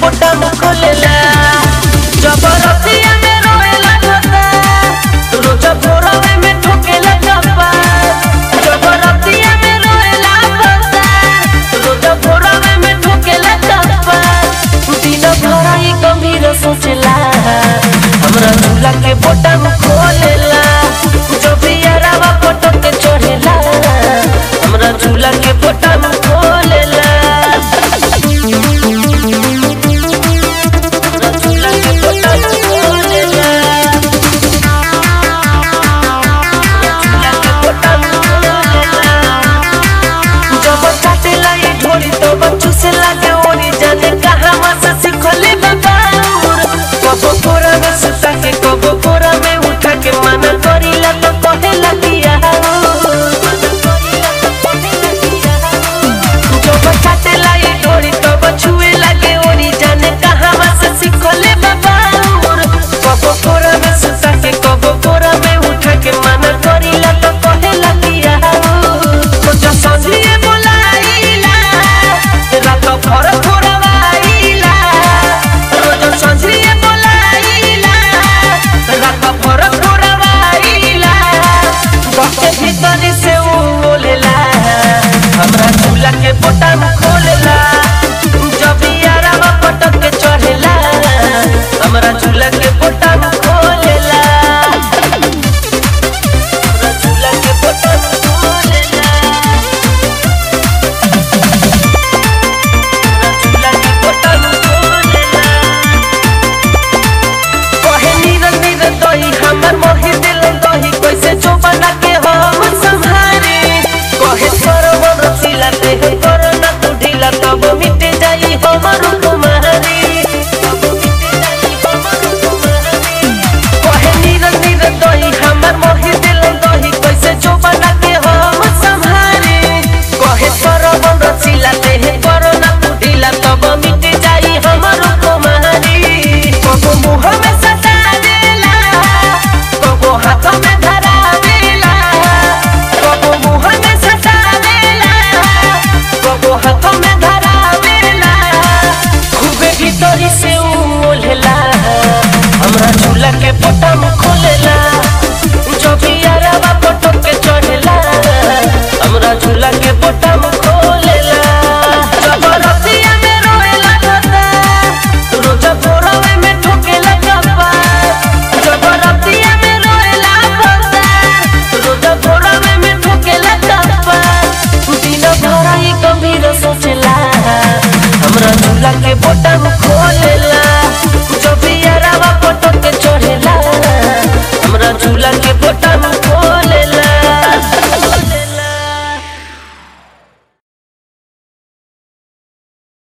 bottom खोलेला जबरदस्तिया में रोएला धोता रोज भोरवे में ठोकेला चप्पा जबरदस्तिया में रोएला धोता रोज भोरवे में ठोकेला चप्पा दिन भर ही गंभीर सोचला हमरा झूला के बोटम खोलेला जो भी यारावा फोटो के चढ़ेला हमरा झूला के बोटम खोलेला हमरा झूला के बोटम खोलेला हमरा झूला के बोटम खोलेला जब काटेला ये ढोली तो बच्चू से लागे ओरी जाने कहाँ से सिखले बाबा कबो कोरा में सुता के कबो कोरा में उठा के मना करीला तो कहेला दिया जब काटेला ये ढोली तो बछुए लागे ओरी जाने कहाँ से सिखले बाबा कबो कोरा में सुता के कबो कोरा में उठा के मना करीला तो कहेला दिया तो संझिए बोलाइला रात भर थोरवाइला रोज संझिए बोलाइला रात भर थोरवाइला बच्चे भीतर से उ बोलेला हमरा झूला के बोटम खोलेला जब यारावा पटक के चढ़ेला हमरा झूला के बोटम खोलेला हमरा झूला के बोटम खोलेला झूला के बोटम खोलेला कहे नीरन नीरन दही हमर मोहि दिल दही कैसे जो बना के हम संहारे कहे सरवन रसीला देह करना तू ढीला तब मिट जाई हमर कुमारी तब मिट जाई हमर कुमारी कहे नीरन नीरन दही हमर मोहि दिल दही कैसे जो बना के हम संहारे कहे सरवन रसीला देह करना तू ढीला तब मिट जाई हमर कुमारी कबो मुँह में सटा देला कबो हाथ में धरा देला कबो मुँह में सटा देला कबो हाथ में धरा देला खूबे भीतरी से उ ओल्हेला हमरा झूला के बटम खोलेला जो भी यारावा फोटो के चढ़ेला हमरा झूला के बटम खोलेला